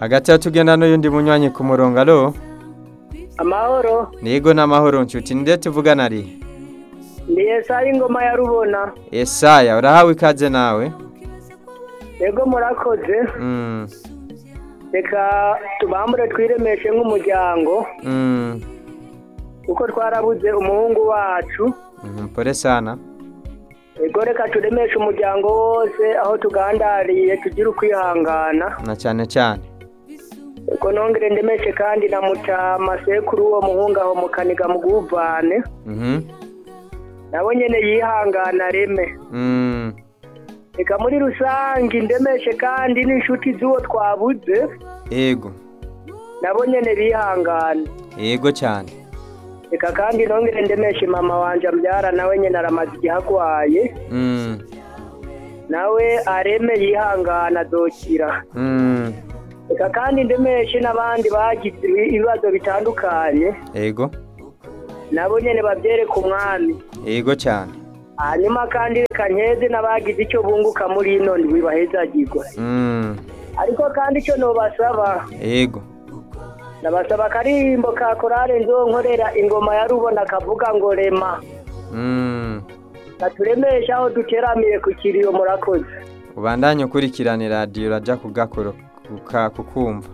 hagati ya tugenda n'uyundi munywanyi ku murongo alo amahoro nigo n'amahoro nshuti nde tuvugana ari ndi esayi ingoma ya rubona Yesaya urahawe ikaze nawe yego murakoze mm. reka tubambure twiremeshe nk'umuryango Mm. kuko twarabuze umuhungu wacu Mhm, pole sana yego reka turemeshe umuryango wose aho tugandariye tugire ukwihangana na cyane cyane yego nongere ndemeshe kandi na mutama sekuru uwo muhungu aho mukaniga mu guvane Mhm. nawe nyene yihangana reme Mm. reka muri rusange ndemeshe kandi n'inshuti z'uwo twabuze Ego nabo nyene bihangana Ego cyane reka kandi nongere ndemeshe mama wanje ambyara nawe nyene aramaze igihe agwaye Mm. nawe areme yihangana azokira Mm. reka kandi ndemeshe n'abandi bagize ibibazo bitandukanye Ego nabo nyene bavyereka umwami Ego cyane hanyuma kandi reka nkeze n'abagize icyo bunguka muri ino ndwi bahezagirwa Mm. ariko kandi icyo nobasaba Ego nabasaba akarimbo ka korale nzonkorera ingoma ya rubona kavuga ngo rema Mm. katuremesha aho duteramiye ku kiriyo murakoze ubandanye ukurikirana radiyo urajya kugakora kuka- kukumva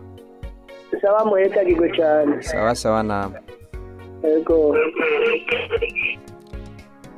saba muhezagirwe cyane sawa sawa namwe yego